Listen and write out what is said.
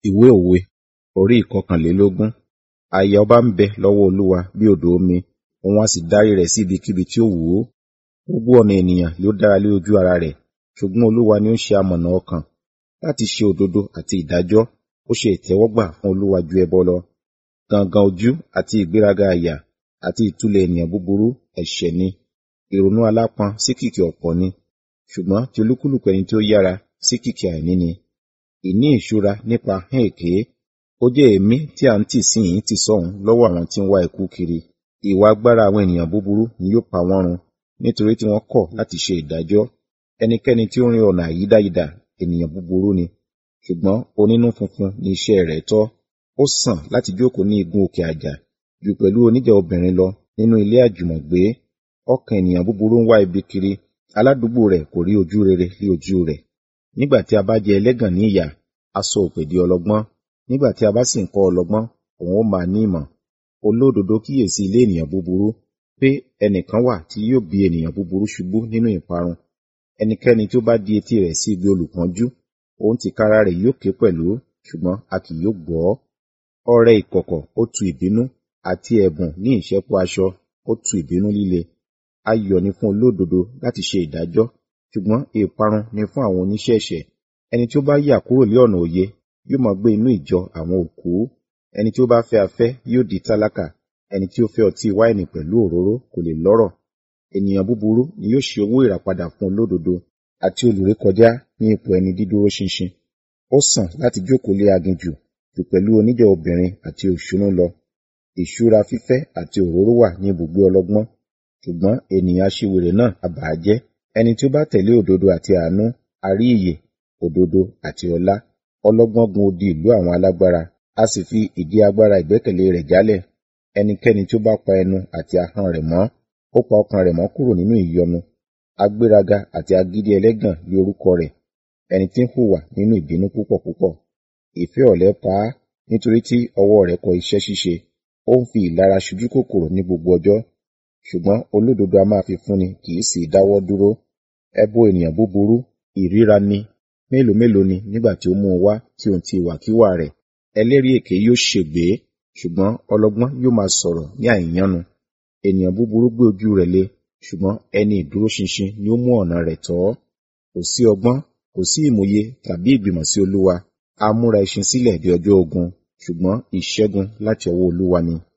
ìwé òwe orí ìkọkànlélógún àyà ọba ń bẹ lọ́wọ́ olúwa bí odò omi òun a sì darí rẹ̀ sí ibikíbi tí ó wù ú gbogbo ọ̀nà ènìyàn ló dára lé ojú ara rẹ̀ ṣùgbọ́n olúwa ni ó ń ṣe amọ̀nà ọkàn láti ṣe òdodo àti ìdájọ́ ó ṣe ìtẹ́wọ́gbà fún olúwa ju ẹbọ lọ gangan ojú àti ìgbéraga àyà àti ìtúlẹ̀ ènìyàn búburú ẹ̀ṣẹ̀ ni ìrònú alápọn sí kìkì ọ̀pọ̀ ni ṣùgbọ́n ti olúkúlùkù ẹni tí ó yára sí kìkì àìní ni ìní ìṣúra nípa hán èké ó jẹ́ èémí tí à ń tì síhìn tì sọ́hùn lọ́wọ́ àwọn tí ń wá ikú kiri ìwà agbára àwọn ènìyàn búburú ni yóò pa wọ́n run nítorí tí wọ́n kọ̀ láti ṣe ìdájọ́ ẹnikẹ́ni tí ó rin ọ̀nà àyídáyidà ènìyàn búburú ni ṣùgbọ́n onínú funfun ni iṣẹ́ rẹ̀ tọ́ ó sàn láti jókòó ní igun òkè àjà jù pẹ̀lú oníjà obìnrin lọ nínú ilé àjùmọ̀gbé ọkàn ènìyàn búburú ń wá ibi kiri aládùúgbò rẹ̀ kò rí ojú rere ní ojú rẹ̀ nígbà tí a bá jẹ ẹlẹ́gàn ní ìyà a sọ òpè di ọlọ́gbọ́n nígbà tí a bá sì ń kọ́ ọlọ́gbọ́n òun ó máa ní ìmọ̀ olódodo kíyèsí ilé ènìyàn búburú pé ẹnìkan wà tí yóò bí ènìyàn búburú ṣubú nínú ìparun ẹnikẹ́ni tí ó bá di etí rẹ̀ sí ibi olùpọ́njú òun tìkára rẹ̀ yóò ké pẹ̀lú ṣùgbọ́n a kì yóò gbọ́ ọrẹ ìkọ̀kọ̀ ó tu ìbínú àti ẹ̀bùn ní ìṣẹ́po aṣọ ó tu ìbínú líle ayọ̀ ni fún olódodo láti ṣe ìdájọ́ ṣùgbọ́n ìparun ni fún àwọn oníṣẹ́ ẹ̀ṣẹ̀ ẹni tí ó bá yà kúrò lé ọ̀nà òye yóò máa gbé inú ìjọ àwọn òkú ẹni tí ó bá fẹ́ afẹ́ yóò di tálákà ẹni tí ó fẹ́ ọtí wáìnì pẹ̀lú òróró kò lè lọ́rọ̀ ènìyàn búburú ni yóò ṣe owó ìràpadà fún olódodo àti olùrékọjá ní ipò ẹni dídúró ṣinṣin ó sàn láti jókòó lé aginjù jù pẹ̀lú oníjà obìnrin àti òṣùnú lọ ìṣúra fífẹ́ àti òróró wà ní ibùgbé ọlọ́gbọ́n ṣùgbọ́n ènìyàn aṣiwèrè náà àbàájẹ́ ẹni tí ó bá tẹ̀lé òdodo àti àánú a rí ìyè òdodo àti ọlá ọlọ́gbọ́n gun odi ìlú àwọn alágbára a sì fi ìdí agbára ìgbẹ́kẹ̀lé rẹ̀ jálẹ̀ ẹnikẹ́ni tí ó bá pa ẹnu àti ahọ́n rẹ̀ mọ́ ó pa ọkàn rẹ̀ mọ́ kúrò nínú ìyọnu agbéraga àti agídí ẹlẹ́gàn ní orúkọ rẹ̀ ẹni tí ń hùwà nínú ìbínú púpọ̀ púpọ̀ ìfẹ́ ọ̀lẹ pa á nítorí tí ọwọ́ rẹ̀ kọ iṣẹ́ ṣíṣe ó ń fi ìlara ṣojú kòkòrò ní gbogbo ọjọ́ ṣùgbọ́n olódodo a máa fi fúnni kì í sì dáwọ́ dúró ẹbọ ènìyàn búburú ìríra ni mélòó mélòó ni nígbà tí ó mú un wá tí òun ti ìwàkiwà rẹ̀ ẹlẹ́rìí èké yóò ṣègbé ṣùgbọ́n ọlọ́gbọ́n yóò máa sọ̀rọ̀ ní àìyánu ènìyàn búburú gbé ojú rẹ̀ lé ṣùgbọ́n ẹni ìdúróṣinṣin ni ó mú ọ̀nà rẹ̀ tọ́ kò sí ọgbọ́n kò sí ìmòye tàbí ìgbìmọ̀ sí olúwa a múra ẹṣin sílẹ̀ di ọjọ́ ogun ṣùgbọ́n ìṣẹ́gun láti ọwọ́ olúwa ni